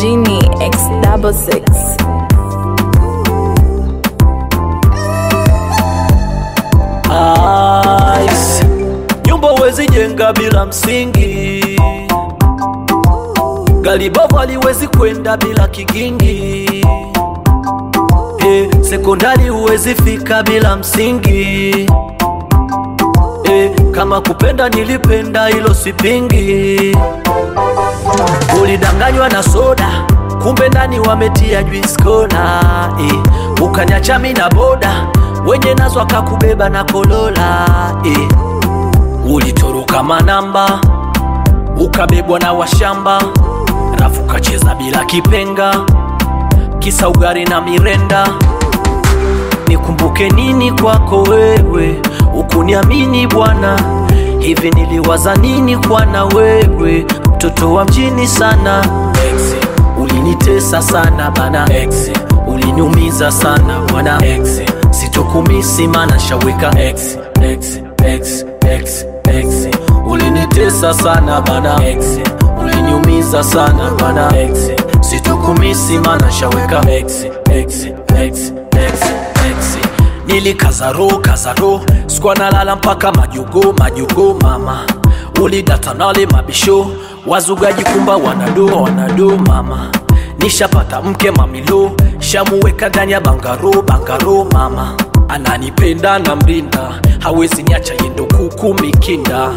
Genie X double six. Ice. Nyumba huwezi jenga bila msingi, gari bovu haliwezi kwenda bila kigingi. Eh, sekondari huwezi fika bila msingi. Eh, kama kupenda nilipenda, hilo sipingi. Ulidanganywa na soda, kumbe ndani wametia juice kona. Eh, ukanyacha mi na boda, wenye nazo akakubeba na kolola. Eh, ulitoroka manamba, ukabebwa na washamba, rafu kacheza bila kipenga, kisa ugari na mirenda. Nikumbuke nini kwako wewe, ukuniamini bwana. Hivi niliwaza nini kwa na wewe, mtoto wa mjini sana. Ex, ulinitesa sana bana. Ex, uliniumiza sana bwana. Ex, sitokumisi mana shaweka. Ex, ex, ex, ex, ex, ulinitesa sana bana. Ex, uliniumiza sana bana. Ex, sitokumisi mana shaweka. Ex, ex, ex, ex, ex. Nilikazaro kazaro skwa nalala mpaka majugo majugo mama ulidatanale mabisho wazugaji kumba wanado wanado mama nishapata mke mamilo shamuweka ndani ya bangaro bangaro mama ananipenda na mrinda hawezi niacha yendo kuku mikinda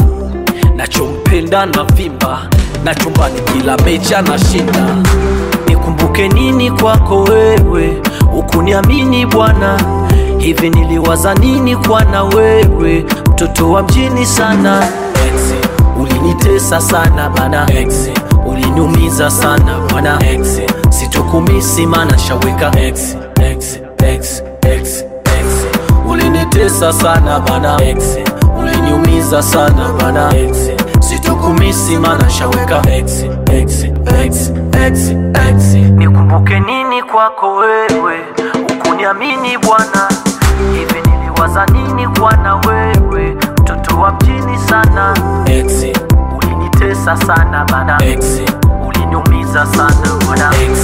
nachompenda na vimba na chumbani kila mecha na shinda nikumbuke nini kwako wewe ukuniamini bwana hivi niliwaza nini kwa na wewe mtoto wa mjini sana Ex, ulinitesa sana bana Ex, uliniumiza sana bwana Ex, sitokumisi mana shaweka Ex, ex, ex, ex, ex. ulinitesa sana bana Ex, uliniumiza sana bana Ex, sitokumisi mana shaweka Ex, ex, ex, ex, ex. nikumbuke nini kwako wewe ukuniamini bwana hivi niliwaza nini kwa na wewe mtoto wa mjini sana Ex, ulinitesa sana bana Ex, uliniumiza sana bwana Ex.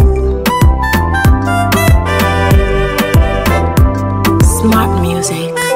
Smart music.